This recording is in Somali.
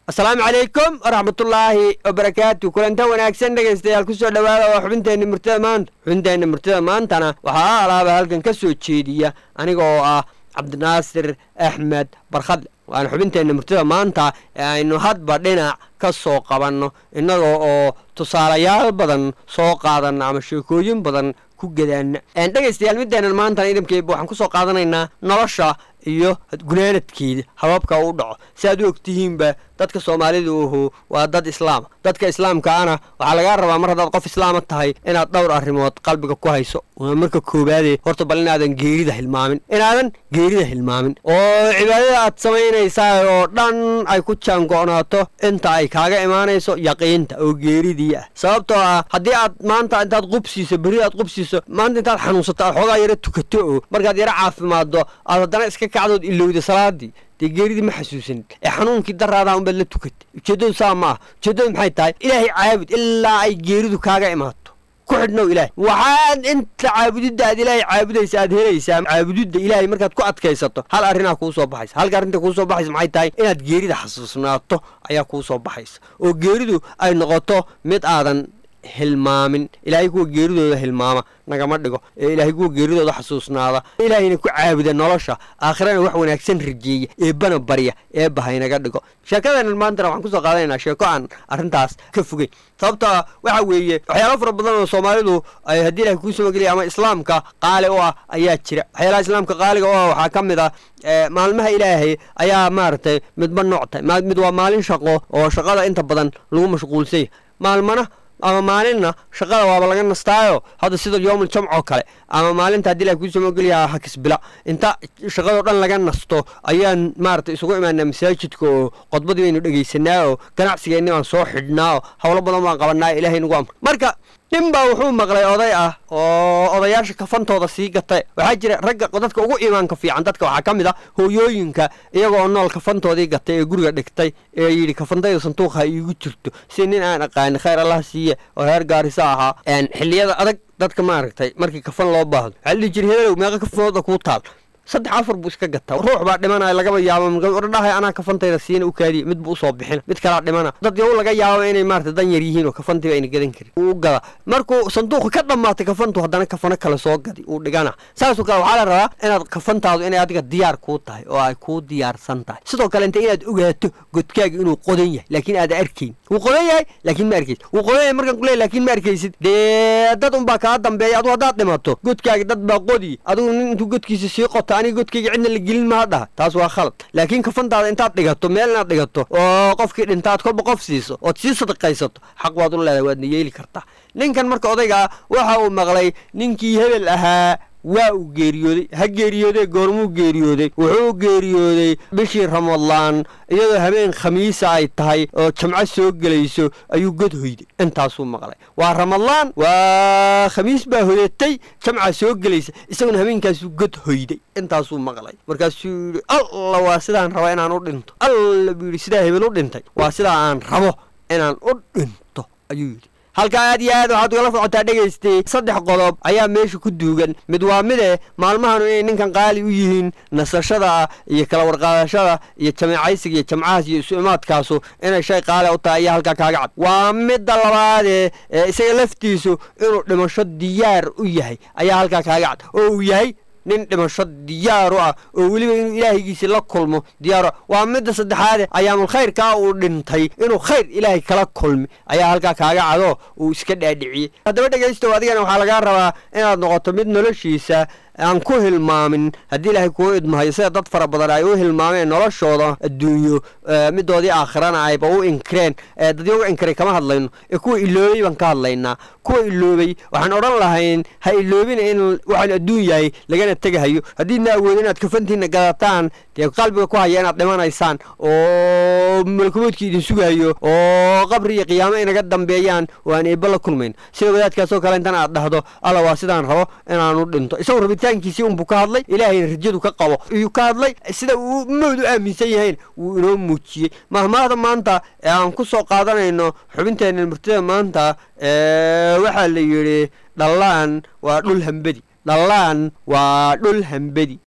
asalaamu calaykum waraxmatullaahi wabarakaatu kulanta wanaagsan dhegaystayaal kusoo dhowaada waa xubinteenna murtida maanta xubinteenna murtida maantana waxaa alaaba halkan ka soo jeediya aniga oo ah cabdinaasir axmed barkhadle waana xubinteenna murtida maanta ee aynu hadba dhinac ka soo qabanno innaga oo tusaalayaal badan soo qaadanna ama sheekooyin badan ku gadaana dhegaystayaal middeenan maantana idamkeeba waxaan kusoo qaadanaynaa nolosha iyo gunaanadkeeda hababka u dhaco si aad u ogtihiinba dadka soomaalida uhu waa dad islaama dadka islaamkaana waxaa lagaa rabaa mar haddaad qof islaama tahay inaad dhowr arrimood qalbiga ku hayso waa marka koowaade horta bal inaadan geerida hilmaamin inaadan geerida hilmaamin oo cibaadada aad samaynaysaa oo dhan ay ku jaango'naato inta ay kaaga imaanayso yaqiinta oo geeridii ah sababtoo ah haddii aad maanta intaad qubsiiso berri aad qubsiiso maanta intaad xanuunsato aad xoogaa yaro tukato oo markaad yaro caafimaaddo aad haddana iska kacdood ilowda salaadii dee geeridii ma xasuusanid ee xanuunkii daraadaa unbaad la tukatay ujeeddadu saa ma ah ujeeddadu maxay tahay ilaahay caabud ilaa ay geeridu kaaga imaato ku xidhnow ilaahay waxaad inta caabudidda aad ilaahay caabudaysa aad helaysaa caabudidda ilaahay markaad ku adkaysato hal arrinaa kuu soo baxaysa halka arrinta kuu soo baxaysa maxay tahay inaad geerida xasuusnaato ayaa kuu soo baxaysa oo geeridu ay noqoto mid aadan hilmaamin ilaahay kuwa geeridooda hilmaama nagama dhigo ee ilaahay kuwa geeridooda xasuusnaada ilaahayna ku caabuda nolosha aakhirana wax wanaagsan rajeeya eebbana barya eebba haynaga dhigo sheekadeenan maantana waxaan kusoo qaadanaynaa sheeko aan arrintaas ka fogeyn sababta waxa weeye waxyaalo fara badan oo soomaalidu ay haddii ilahay kuu samageliya ama islaamka qaali u ah ayaa jira waxyaalaha islaamka qaaliga u ah waxaa ka mid ah maalmaha ilaahay ayaa maaragtay midba nooc tahay mid waa maalin shaqo oo shaqada inta badan lagu mashquulsanya maalmana ama maalinna shaqada waaba laga nastaayo hadda sida yoomul jamcoo kale ama maalinta haddii ilahay kuu samogeliyaa hakisbila inta shaqadoo dhan laga nasto ayaan maaragtay isugu imaanaa masaajidka oo qodbadii baynu dhegaysanaa oo ganacsigeenni baan soo xidhnaa oo howlo badan baan qabanaa ilahay nagu amr marka nin baa wuxuu maqlay oday ah oo odayaasha kafantooda sii gatay waxaa jira ragga dadka ugu iimaanka fiican dadka waxaa ka mid ah hooyooyinka iyaga oo nool kafantoodii gatay ee guriga dhigtay ee yidhi kafantayda sanduuqa ha iigu jirto si nin aan aqaani khayr allah siiye oo reer gaarisa ahaa xilliyada adag dadka maaragtay markii kafan loo baahdo waxaa la dhihi jira hebelow meeqa kafantooda kuu taal saddex afar buu iska gataa ruux baa dhimanaya lagaba yaabo ordhahay anaa kafantayda siina u kaadiya mid buu usoo bixina mid kalaa dhimana dad yow laga yaababa inay maarata dan yar yihiin oo kafantiiba ayna gadan karin uu gada markuu sanduuqa ka dhammaatay kafantu haddana kafano kale soo gadi uu dhigana saasoo kale waxaa la rabaa inaad kafantaadu inay adiga diyaar kuu tahay oo ay kuu diyaarsan tahay sidoo kale inta inaad ogaato godkaaga inuu qodan yahay laakiin aada arkayn wuu qodan yahay laakiin ma arkaysid wuu qodan yahay markaan kuley laakiin ma arkaysid dee dad unbaa kaa dambeeya adu haddaad dhimato godkaaga dad baa qodi adigu nin intuu godkiisa sii qota aniga godkayga cidna la gelin maa dhaha taas waa khalad laakiin kafantaada intaad dhigato meel inaad dhigato oo qofkii dhintaad kolba qof siiso ood sii sadaqaysato xaq waad u leedahay waadna yeeli kartaa ninkan marka odaygaa waxa uu maqlay ninkii hebel ahaa waa uu geeriyooday ha geeriyoodee goormuu geeriyooday wuxuu geeriyooday bishii ramadaan iyadoo habeen khamiisa ay tahay oo jamco soo gelayso ayuu god hoyday intaasuu maqlay waa ramadaan waa khamiis baa hoyatay jamca soo gelaysa isaguna habeenkaasuu god hoyday intaasuu maqlay markaasuu yidhi alla waa sidaan raba inaan u dhinto alla buu yidhi sidaa hebel u dhintay waa sidaa aan rabo inaan u dhinto ayuu yidhi halkaa aad iyo aad waxaad ugala socotaa dhegaystay saddex qodob ayaa meesha ku duugan mid waa mide maalmahanu inay ninkan qaali u yihiin nasashada iyo kala warqaadashada iyo jameecaysiga iyo jamcahaas iyo isu imaadkaasu inay shay qaali u tahay ayaa halkaa kaaga cad waa midda labaadee ee isaga laftiisu inuu dhimasho diyaar u yahay ayaa halkaa kaaga cad oo uu yahay nin dhimasho diyaaru ah oo weliba inuu ilaahaygiisi la kulmo diyaaru ah waa midda saddexaade ayaamul khayrkaa uu dhintay inuu khayr ilaahay kala kulmi ayaa halkaa kaaga cado uu iska dhaadhiciyey haddaba dhegaystow adigana waxaa lagaa rabaa inaad noqoto mid noloshiisa aan ku hilmaamin haddii ilaahay kuu idmahayo sida dad fara badan ay u hilmaameen noloshooda adduunyo midoodii aakhirana ayba u inkireen dadyo u inkiray kama hadlayno ee kuwa iloobay baan ka hadlaynaa kuwa iloobay waxaan odhan lahayn ha iloobina in waxaan adduun yahay lagana tegahayo haddiidna awoodin inaad kafantiina gadataan dee qalbiga ku haya inaad dhimanaysaan oo malkumoodkii idin sugayo oo qabri iyo qiyaamo inaga dambeeyaan oo aan eebba la kulmayn sida wadaadkaasoo kale intan aad dhahdo alla waa sidaan rabo inaanu dhinto isagu rabitaankiisii unbuu ka hadlay ilaahayna rajadu ka qabo iyuu ka hadlay sida uu mawd u aaminsan yahayn wuu inoo muujiyey mahmaahda maanta ee aan ku soo qaadanayno xubinteenna murtida maanta waxaa la yidhi dhallaan waa dhul hambedi dhallaan waa dhul hambedi